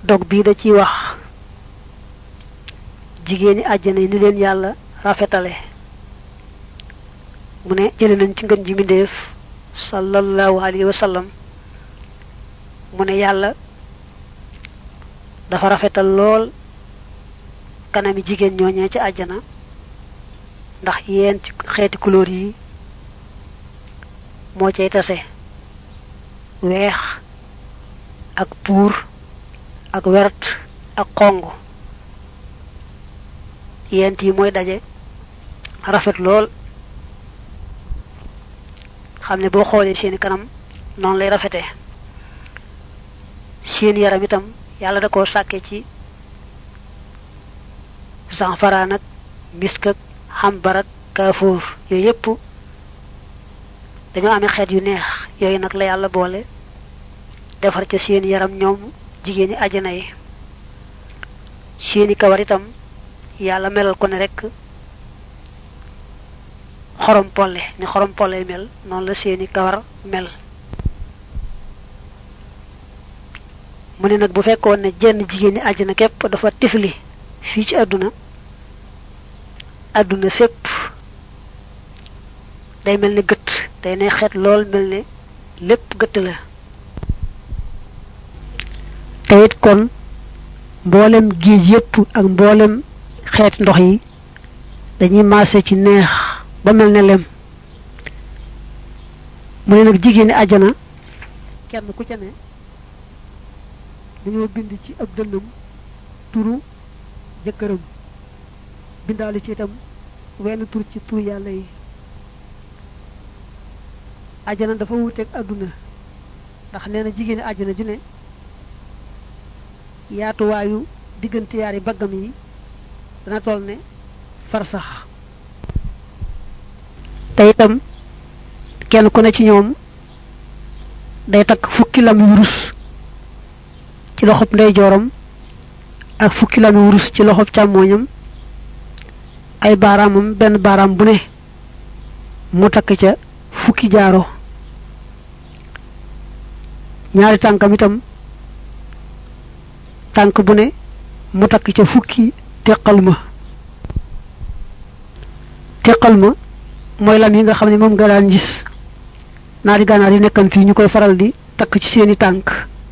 dog bii da ciy wax jigéeni àjjana yi ni leen yàlla rafetale mu ne jële nañ ci ngën ji mbindéef sallallahu alayhi wa sallam mu ne yàlla dafa rafetal lool kanami jigéen ñooñee ci àjjana ndax yéen ci xeeti couleur yi moo cay tase weex ak puur ak wert ak xong yent yi mooy daje rafet lool xam ne boo xoolee seeni kanam noonu lay rafetee seen yaram itam yàlla da koo sàkke ci sanfaraan ak misk ak xambar ak kaafoor yooyu yépp dañoo amee xeet yu neex yooyu nag la yàlla boole defar ca seen yaram ñoom jigéeni àjjana yi seeni kawar itam yàlla melal ko ne rekk xorom polle ni xorom polle mel noonu la seeni kawar mel mu ne nag bu fekkoon ne jenn jigéeni àjjana képp dafa tifli fii ci àdduna àdduna sépp day mel ni gëtt day ne xeet lool mel ne lépp gëtt la te it kon mboolem géej yépp ak mboolem xeeti ndox yi dañuy maase ci neex ba mel ne lem mu ne nag jigéeni àjjana kenn ku ca ne dañoo bind ci ab dënnam turu jëkkëram bindaale ci itam wenn tur ci tur yàlla yi àjjana dafa wuuteeg àdduna ndax nee na jigéeni àjjana ju ne yaatuwaayu diggante yaari baggam yi dana toll ne farsax te itam kenn ku ne ci ñoom day takk fukki lami wurus ci loxob ndeyjooram ak fukki lami wurus ci loxob càmmooñam ay baaraamam benn baaraam bu ne mu takk ca fukki jaaro ñaari tànkam itam tànk bu ne mu takk ca fukki teqal ma teqal ma mooy lam yi nga xam ne moom nga daan gis naari gànnaar yi nekkan fii ñu koy faral di takk ci seeni tànk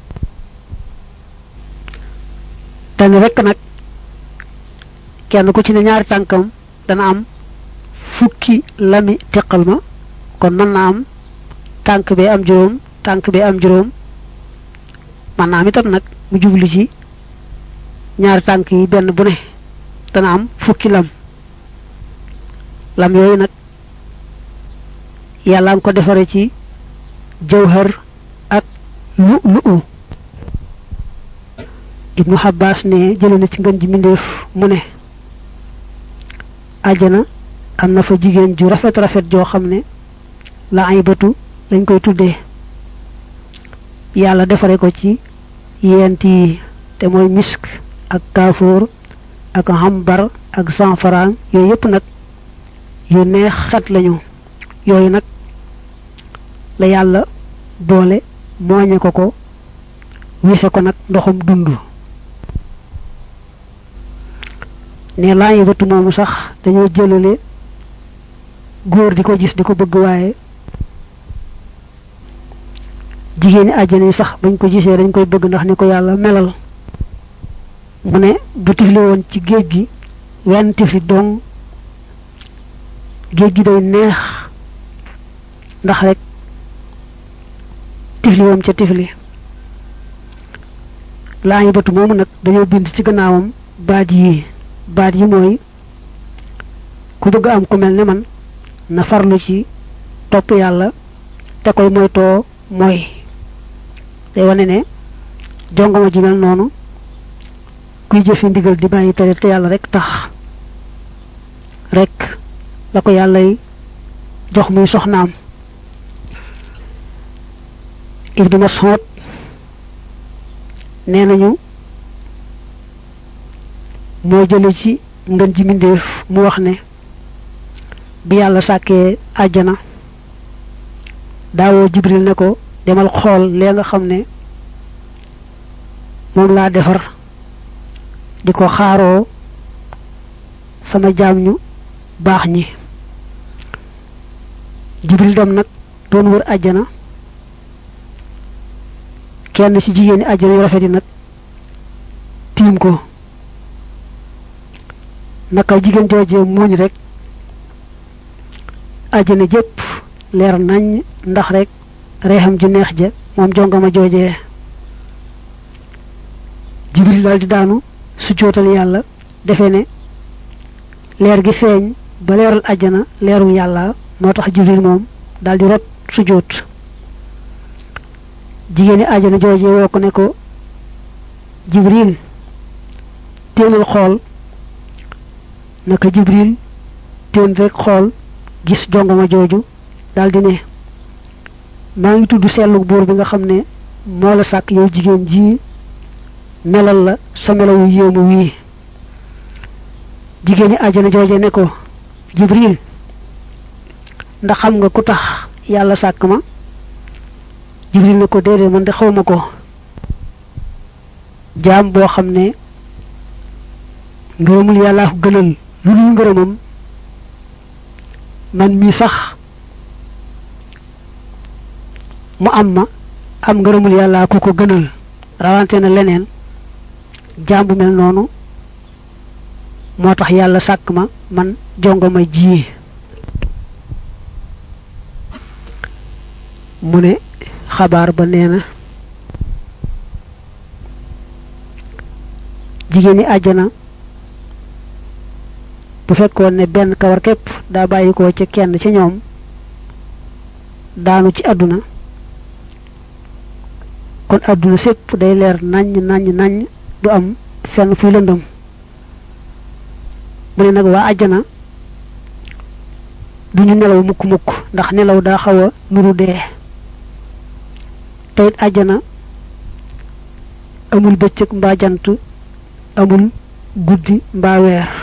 dana rekk nag kenn ku ci ne ñaari tànkam dana am fukki lami teqal ma kon mën naa am tànk bee am juróom tànk bee am juróom mën naa am itam nag mu jublu ci ñaari tànk yi benn bu ne dana am fukki lam lam yooyu nag yàlla nga ko defare ci jawhar ak lu lu ibnu Abbas ne jële na ci ngën ji mbindéef mu ne àjjana am na fa jigéen ju rafet rafet joo xam ne la ay bëtu lañ koy tuddee yàlla defare ko ci yent yi te mooy misk ak kaafoor ak hambar ak sanfaraan yooyu yépp nag yu neex xet lañu yooyu nag la yàlla boole mooñe ko ko wise ko nag ndoxum dund ne laa yi bëtu moomu sax dañoo jëlale góor di ko gis di ko bëgg waaye jigéeni àjjana yi sax bañ ko gisee dañ koy bëgg ndax ni ko yàlla melal mu ne bu tifli woon ci géej gi wenn tifli dong géej gi day neex ndax rek tifli woom ca tifli laa ngi bëtu moomu nag dañoo bind ci gannaawam baat yi baat yi mooy ku bëgg am ku mel ne man na farlu ci topp yàlla te koy moytoo mooy day wane ne jongama ji mel noonu kuy jëfe ndigal di bàyyi tere te yàlla rek tax rek la ko yàllay jox muy soxnaam Ibnu Mas'ud nee nañu moo jële ci ngën ji mbindéef mu wax ne bi yàlla sàkkee àjjana daawoo jibril ne ko demal xool lee nga xam ne moom laa defar di ko xaaroo sama jaam ñu baax ñi jibril dem nag doon wër àjjana kenn ci jigéeni àjjana yu rafet yi nag tiim ko naka jigéen joojee muuñ rek àjjana jépp leer nañ ndax rek reexam ju neex ja moom jongama joojee jibril daal di daanu su jootal yàlla defe ne leer gi feeñ ba leeral àjjana leeru yàlla moo tax jibril moom daal di rot su joot jigéeni àjjana jooje woo ko ne ko jibril téenal xool naka jibril téen rek xool gis jongama jooju daldi ne maa ngi tudd sellu buur bi nga xam ne moo la sàkk yow jigéen ji melal la sa melawu yéemu wii jigéeni àjjana jooje ne ko jibril ndax xam nga ku tax yàlla sàkk ma jibril ne ko déedéet man de xawma ko jaam boo xam ne ngërëmul yàllaa ko gënal lu dul ngërëmam man mii sax mu am ma am ngërëmul yàllaa ku ko gënal rawante na leneen jaam bu mel noonu moo tax yàlla sàkk ma man jongo ma ji mu ne xabaar ba nee na jigéen ñi àjjana bu fekkoon ne benn kawar képp daa bàyyi ko ca kenn ca ñoom daanu ci àdduna kon àdduna sépp day leer naññ naññ naññ du am fenn fuy lëndëm mu ne nag waa àjjana duñu nelaw mukk mukk ndax nelaw daa xaw a nuru dee te it àjjana amul bëccëg mbaa jant amul guddi mbaa weer